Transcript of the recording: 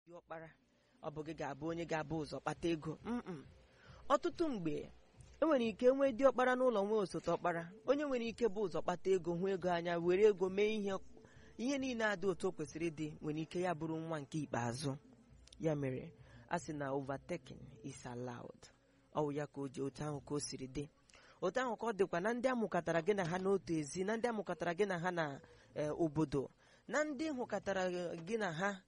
ọkpara ọ bụ gị ga-abụ onye ga-abụ ụzọ kpata ego mm ọtụtụ mgbe enwere ike nwee dị ọkpara n'ụlọ nwee osote ọkpara onye nwere ike bụ ụzọ kpata ego hụ ego anya were ego mee ihe ihe niile adị otu o kwesịrị ịdị nwere ike ya bụrụ nwa nke ikpeazụ ya mere a sị na overtaking is allowed ọ wụ ya ka o ji otu ahụ ka o siri dị otu ahụ ka ọ dịkwa na ndị amụkọtara gị na ha n'otu ezi na ndị amụkọtara gị na ha na obodo na ndị hụkọtara gị na ha